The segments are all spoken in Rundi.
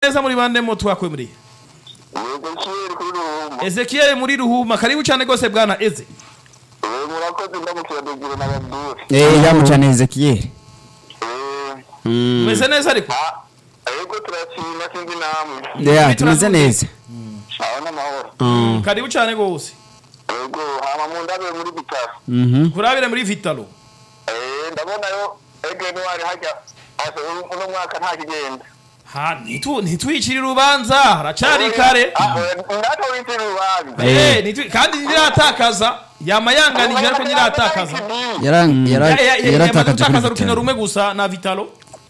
neza muri bande mo twakwe muri yego kiyeri kuri ruhuma Ezekiel muri ruhuma karibu cyane gose bwana Eze Eh, murakoze ndamukira dugire n'abadure eh yamucane Ezekiel Eh, meze neza ariko ah, yego turashima sinzi namwe yeah tumeze neza aho n'amahoro Mm. karibu cyane gose yego hama mu ndabe muri bitaro mhm kurabire muri Vitalo Eh, ndabonayo ege niwari hajya asa uno mwaka nta kigenda ha nitu nitwicira urubanza haracari kare ndata witira urubanza eh nitwi kandi ntiratakaza yama yanganije ariko ntiratakaza yaran Ya- ya- ya- yamaze yaratakaje gutakaza kuri urukino Vitalo. rumwe gusa na Vitalo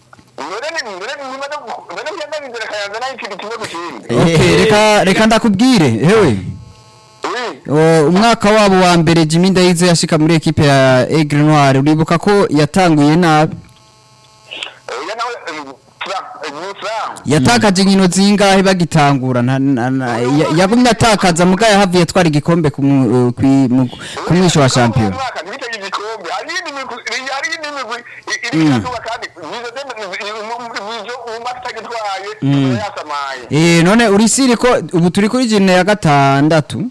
Okay, reka reka ndakubwire hewe O, umwaka wabo wa mbere Jimmy Ndayize yashika muri ekipe ya Aigle Noir uribuka ko yatanguye nabi yatakaje inkino zingahe bagitangura nta- na- na- ya- yagumye atakaza mugaya havuye twara igikombe ku mu- kwi- mu- ku mwisho wa shampiyona eh none urisiri ko ubu turi kuri jine ya gatandatu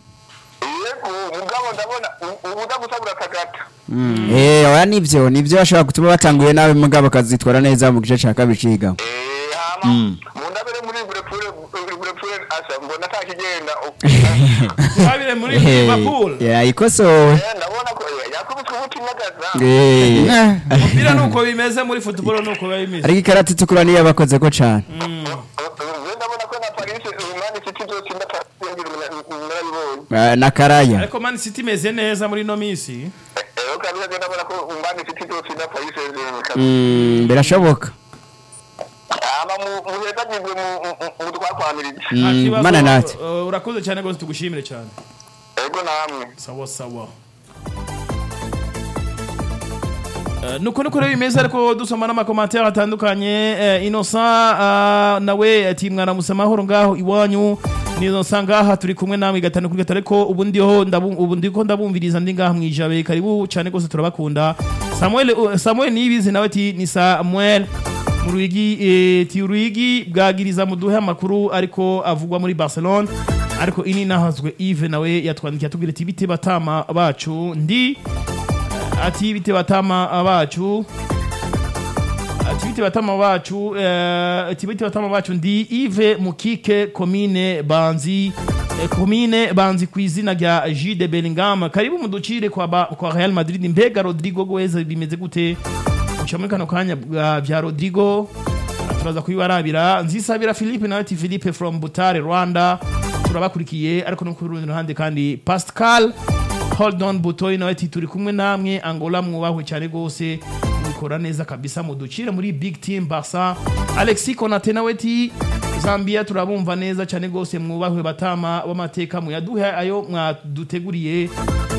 eh oya nivyo nivyo bashobora gutuma batanguye nabi mugabo bakazitwara neza mu gice ca kabiri ciga mundabere muri burepure burepure asa mbona atakigenda kurabire muri Liverpool yayikosowe ndabona ko yakubiswe umutima gaza eh umupira nuko bimeze muri football nuko biba bimeze ariko ikarata itukura niyo yabakoze ko cane ndabona ko na paris umani city izotsinda paris narabibonye Ah, na karaya ariko Man City imeze neza muri no minsi rero kabisa ndabona ko umani city izotsinda paris saint-germain Mm, birashoboka ama muhezagirwe mu twakwamirije Nta Mm, kibazo, mana natwe uh, urakoze cyane rwose tugushimire cyane ego namwe sawa sawa Uh, nuko nuko rero bimeze ariko dusoma n'amakomantere atandukanye uh, innocent uh, nawe ati mwaramutse amahoro ngaho iwanyu ni innocent ngaha turi kumwe namwe gatanu kuri gatanu ariko ubu ndiho ndabu- ubu ndiko ndabumviriza ndi ngaha mwijabe karibu cyane rwose turabakunda samuel uh, samuel niyibizi nawe ati ni samuel mu ruyigi eh, ti uruyigi bwagiriza muduhe amakuru ariko avugwa muri barcelone ariko ini nahazwe Yves nawe yatwandikiye atubwira ati bite batama bacu ndi ati bite batama bacu ati bite batama bacu eh, ati bite batama bacu ndi Yves Mukike komine Banzi eh, komine Banzi ku izina rya J de Bellingham karibu muducire kwa, ba, kwa Real Madrid mbega Rodrigo Goeza bimeze gute uca muri kano kanya bwa- bya Rodrigo turaza kubibarabira nzisabira Philippe nawe ati Philippe from Butare Rwanda turabakurikiye ariko no ku rundi ruhande kandi Pascal hold on butoyi nawe ati turi kumwe namwe Angola mwubahwe cyane rwose mubikora neza kabisa muducire muri big team Barca Alexis Konate nawe ati Zambia turabumva neza cyane rwose mwubahwe batama w'amateka muyaduhe ayo mwaduteguriye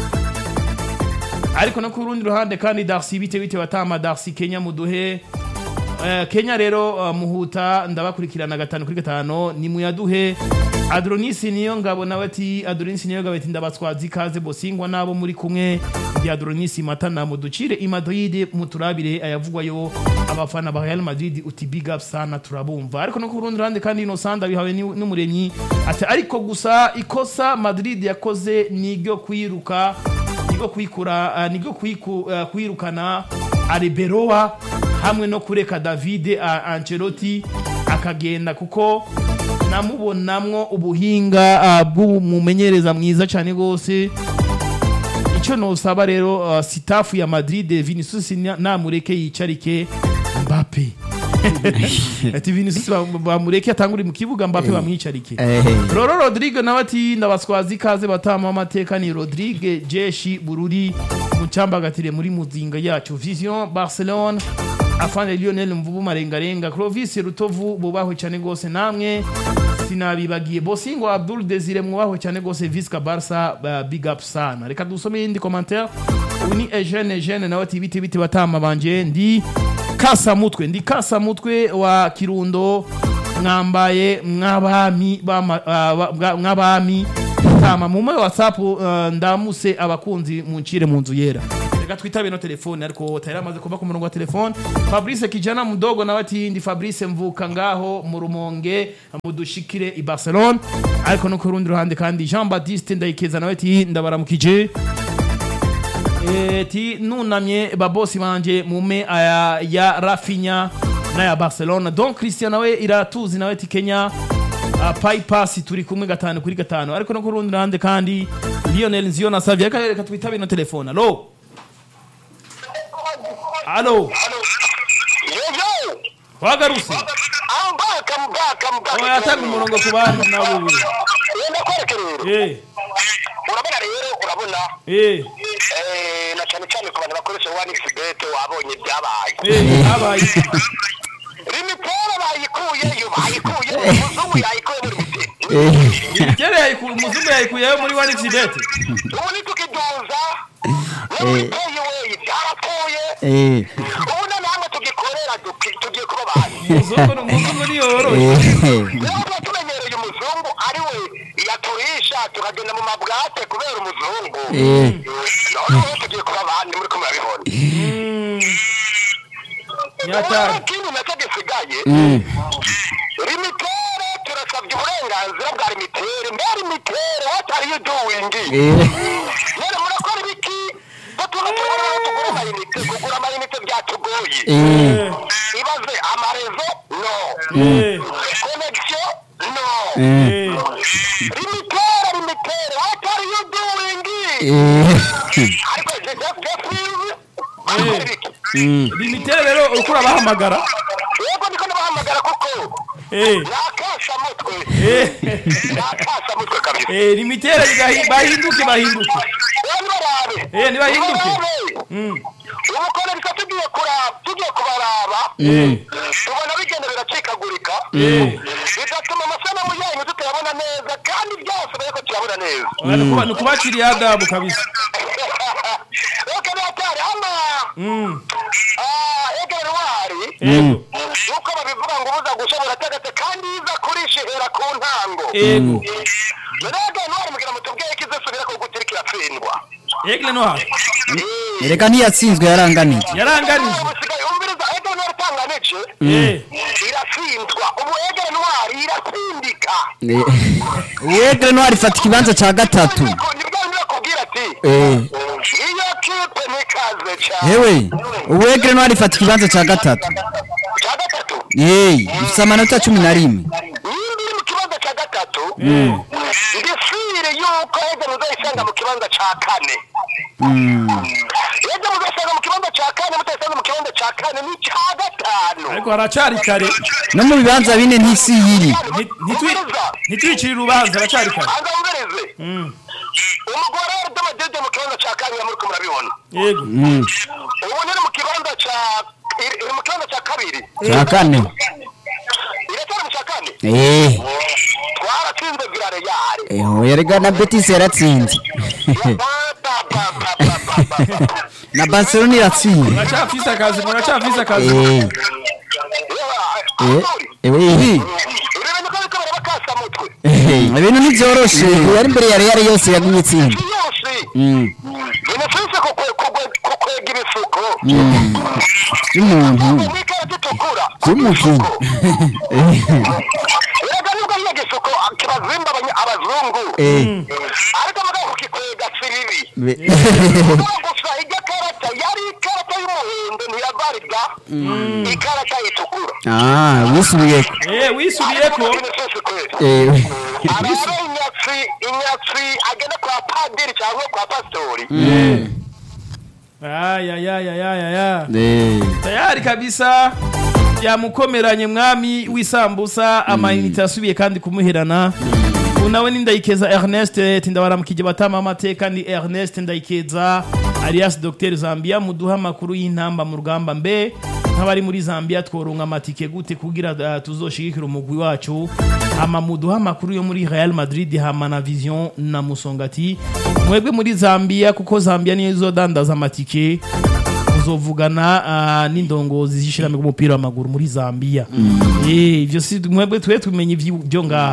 ariko no ku rundi ruhande kandi Darcy bite bite batama Darcy Kenya muduhe Eh, Kenya rero uh, muhuta ndabakurikirana gatanu kuri gatanu ni muyaduhe Adronis niyo ngabo nawe ati Adronis niyo ngabo ati ndabatwaza ikaze bosingwa nabo muri kumwe ndi Adronis matana muducire imadoide muturabire ayavugwayo abafana ba Real Madrid uti big up sana turabumva ariko no ku rundi ruhande kandi ino sanda bihawe ni- n'umuremyi ati ariko gusa ikosa Madrid yakoze ni ryo kwiruka nibwo kwikura uh, nibwo kwiku, uh, kwirukana Arbeloa hamwe no kureka David uh, Ancelotti akagenda kuko namubonamwo ubuhinga uh, bw'umumenyereza mwiza cyane gose icyo nosaba rero uh, sitafu ya Madrid Vinicius na- namureke yicarike Mbappe ati Vinicius ba- bamureke atangure mu kibuga Mbappe bamwicarike eh Roro Rodrigue nawe ati ndabaswaza ikaze batama amateka ni Rodrigue Jeshi Bururi mucambagatire muri muzinga yacu Vision Barcelone afande Lionel Mvubu marengarenga Clovis Rutovu bubahwe cyane gose namwe sinabibagiye Bosingo Abdul Desire mwubahwe cyane gose Visca Barca uh, big up sana reka dusome indi commentaire uyu ni Eugene Eugene nawe ati bite bite batama banje ndi kasa mutwe ndi kasa mutwe wa Kirundo mwambaye mw'abami bama- ah, ba- bwa- mw'abami tama mu moyo whatsapp uh, ndamuse abakunzi muncire mu nzu yera reka reka twitabe no telefone ariko tayari amaze kuba ku murongo wa telefone fabrice kijana mudogo nawe ati ndi fabrice mvuka ngaho mu rumonge mudushikire i barcelone ariko no ku rundi ruhande kandi jean baptiste ndayikeza nawe ati ndabaramukije Eh, ti nunamye babosi banje mume aya ya rafinya n'aya barcelona donc christian nawe iratuzi nawe ti kenya uh, paypass turi kumwe gatanu kuri gatanu ariko no ku rundi ruhande kandi lionel nziyo na savia reka reka twitabe no telefone alo alo yeyo wagarutse ambaka mbaka mbaka oya yatanga umurongo ku bandi nabo we wenda kwereke rero eh urabona rero urabona eh eh, na cyane cyane ku bantu bakoresha one xbet wabonye ibyabaye eh habaye rimiporo bayikuyeyo bayikuye umuzungu yayikuye muri mitero Eh, kera yayiku umuzungu yayikuyeho muri one xbet ubu nitukiduza no muri payiweyi byarapfuye eh, ubu na namwe tugikorera duki- tugiye kuba bantu umuzungu umuzungu ni yoroshye eh, rero tuba tumenyereye umuzungu ari we yaturisha tukagenda mu mabwate kubera umuzungu eh, noneho tugiye kuba abandi muri ko murabibona nyatari ikindi nacyo gisigaye mm, limitere turasabye uburenganzira bwa limitere mbe limitere what are you doing eh, none murakora ibiki batuma tubona aho tugura amayinite kugura amayinite byatugoye eh, ibaze amarezo no eh connection no eh, limitere limitere what are you doing eh, ariko jeff jeffries akora ibiki mm, limitere rero uriko urabahamagara yego ndiko ndabahamagara kuko eh nakasha mutwe eh nakasha mutwe kabisa eh limitere bigahi- bahinduke bahinduke rero nibarabe Eh, nibahinduke. Nibarabe. Mm. ubu konerisa tugiye kuraba tugiye kubaraba eh tubona bigenda biracikagurika eh bigatuma amasanamu yanyu tutayabona neza kandi byose bariko tuyabona neza Oya, ni kuba- ni kubaciriye adabu kabisa reka natari ama Mm. egere wari ego nuko babivuga ngo ubuza gushobora tegetse kandi iza kurisha ihera ku ntango ego rege ntwari mugira mutubwiye ko izisubira ku gutiri kiratsindwa egle no hafi reka ntiyatsinzwe yaranganije yaranganije ubusigaye umviriza egere ntwari itanganije eh iratsindwa ubu egere ntwari iratsindika uwegre ntwari ifata ikibanza cya gatatu nibwo ndakubwira ati Eh, iyo kipe nikaze cyane hewe uwegre ntwari ifata ikibanza cya gatatu cya gatatu yeee ifite amanota cumi na rimwe nimba iri mu kibanza cya gatatu eh ndisire yuko egere muzayisanga mu kibanza cya kane egere muzayisanga mu kibanza cya kane mutayisanga mu kibanza cya kane ni cya gatanu ariko haracari kare no mu bibanza bine ntisi yiri Nti- ntitwi- ntitwicire urubanza haracari kare anga wumvirize Mm. umugore w'urudomadede mu kibanza cya kane muri ko murabibona yego ubu ni mu kibanza cya iri iri mu kibanza cya kabiri cya kane iracyari mu cya kane eee twaratsinze virareyari erega na betisi yaratsinze na barcelona iratsinze muracafise akazi muracafise akazi eee ewe urebe niko bariko barabakasa mutwe ibintu ntibyoroshe yari imbere ya real yose yagumye itsinda si yose Mm, binafise kukwega ibisuko by'umuntu mwikara gitukura by'umukinnyi erega nibwo iyo gisuko kibazimba abanya- abazungu Eh, ariko mugabo kukikwega si bibi be- gusa ijya karata yari ikarata y'umuhondo ntiyavaribwa ikarata itukura ah wisubiyeko eh wisubiyeko binafise kweli Eh, arara inyatsi inyatsi agenda kwa padiri cyangwa kwa pasitori ayayayayaya eh, tayari kabisa yamukomeranye mwami w'isambusa amayinite asubiye kandi kumuherana ubu nawe ni ndayikeza ernest tindabaramukije batama amateka ni ernest ndayikeza alias dr zambia muduha amakuru y'intamba mu rugamba mbe nk'abari muri zambia tworonka amatike gute kugira uh, tuzoshigikira umugwi wacu ama muduha amakuru yo muri real madrid hama na vision na musongati mwebwe muri zambia kuko zambia niyo izodandaza amatike bazovugana ah, n'indongozi z'ishirahamwe ry'umupira w'amaguru muri Zambia eh ivyo si mwebwe twe tumenye ivyo ngaha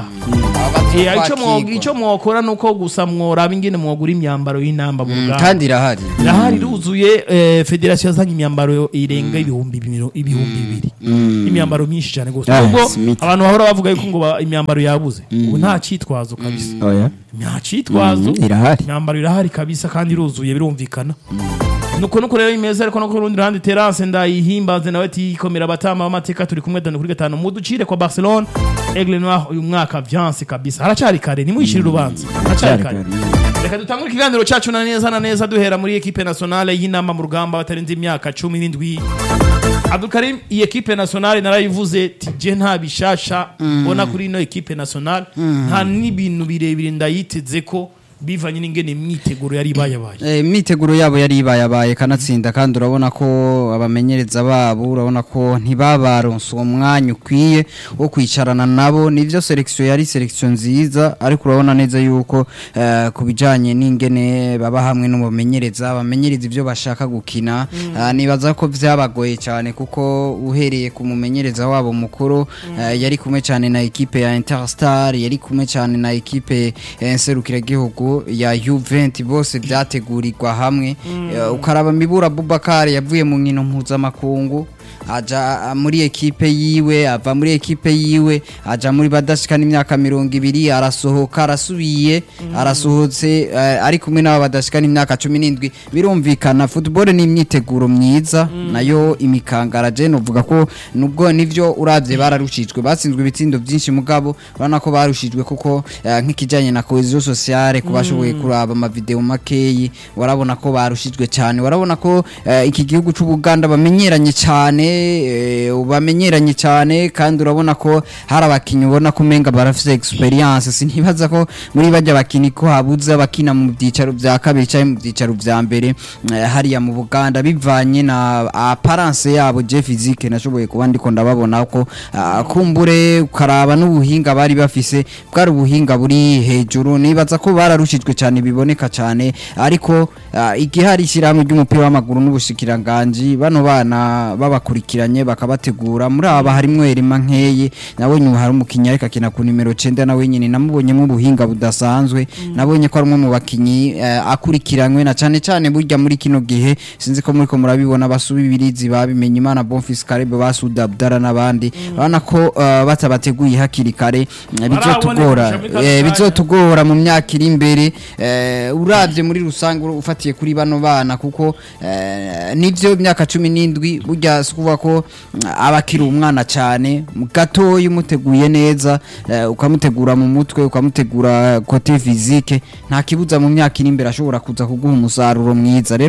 Eh, ico mwo- ico mwokora nuko gusa mworaba ingene mwogura imyambaro y'inamba mu rugamba kandi irahari irahari iruzuye eh, federasiyo yazanye imyambaro irenga ibihumbi bibiri ibihumbi bibiri imyambaro myinshi cyane rwose Ah, ubwo Smith. abantu bahora bavuga yuko ngo ba- imyambaro yabuze ubu nta cyitwazo kabisa oya nta cyitwazo Mm, irahari. imyambaro irahari kabisa kandi iruzuye birumvikana nuko nuko rero imeza ariko no ku rundi ruhande terance ndayihimbaze nawe tikomera abatama b'amateka turi kumwe gatanu kuri gatanu muducire kwa barcelone aigle noir uyu mwaka vyanse kabisa haracari kare nimwishire urubanza haracari kare reka dutangure ikiganiro cyacu na neza na neza duhera muri ekipe nationale y'inama mu rugamba batarenze imyaka cumi n'indwi abdukarim iyi ekipe nationale narayivuze tije nta bishasha mbona kuri ino ekipe nationale nta n'ibintu birebire ndayiteze ko bivanye n'ingene imyiteguro yari ibayabaye Eh, imyiteguro yabo yari ibayabaye kanatsinda kandi urabona ko abamenyereza babo urabona ko ntibabaronse uwo mwanya ukwiye wo kwicarana nabo nivyo selection yari selection nziza ariko urabona neza yuko eh, ku bijanye n'ingene baba hamwe n'umumenyereza bamenyereza ivyo bashaka gukina Ah, nibaza ko vyabagoye cyane kuko uhereye ku mumenyereza wabo mukuru eh, yari kumwe cyane na ekipe ya Interstar yari kumwe cyane na ekipe ya Nserukiragihugu ya Juventus bose byategurirwa hamwe Eh, ukaraba Mibura Bubakari yavuye mu nkino mpuzamakungu aja ah, muri ekipe yiwe ava muri ekipe yiwe aja muri badashikana imyaka mirongo ibiri arasohoka arasubiye arasohotse eh, ari kumwe n'abo badashikana imyaka cumi n'indwi birumvikana football ni imyiteguro myiza nayo imikangara je novuga ko nubwo nivyo uravye bararushijwe batsinzwe ibitsindo byinshi mugabo urabona ko barushijwe kuko eh, nk'ikijanye na cohesion sociale ku bashoboye kuraba amavideo makeyi warabona ko barushijwe cyane warabona ko eh, iki gihugu c'ubuganda bamenyeranye cyane eh, bamenyeranye cyane kandi urabona ko hari abakinyi ubona ko umenga barafise experience sinibaza ko muri bajya bakinyi ko habuze abakina mu byicaro bya kabiri cyangwa mu byicaro bya mbere eh, hariya mu buganda bivanye na apparence yabo je physique nashoboye kuba ndiko ndababona ko ah, kumbure ukaraba n'ubuhinga bari bafise bwari ubuhinga buri hejuru nibaza ko bararushijwe cyane biboneka cyane ariko ah, igihari ishyirahamwe ry'umupira w'amaguru n'ubushikiranganji bano bana babakurikiranye bakabategura muri aba harimwo Erima Nkeye nabonye ubu hari umukinnyi ariko akina ku nimero 9 nawe nyine namubonyemo ubuhinga budasanzwe nabonye ko ari umwe mu bakinyi eh, akurikiranywe na cyane cyane burya muri kino gihe sinzi ko muri ko murabibona basubibirizi babimenye Imana Bonfils Karebe basuda Abdara n'abandi urabona ko eh, batabateguye hakiri kare eh, bizotugora Baraboneka muri kano eh, kanya. bizotugora mu myaka iri imbere eh, uravye muri rusange ufatiye kuri bano bana kuko eh, nivyo imyaka cumi n'indwi burya si ukuvuga ko mm, aba akiri umwana cyane gatoya umuteguye neza eh, ukamutegura mu mutwe ukamutegura kote fizike nta kibuza mu myaka iri imbere ashobora kuza kuguha umusaruro mwiza rero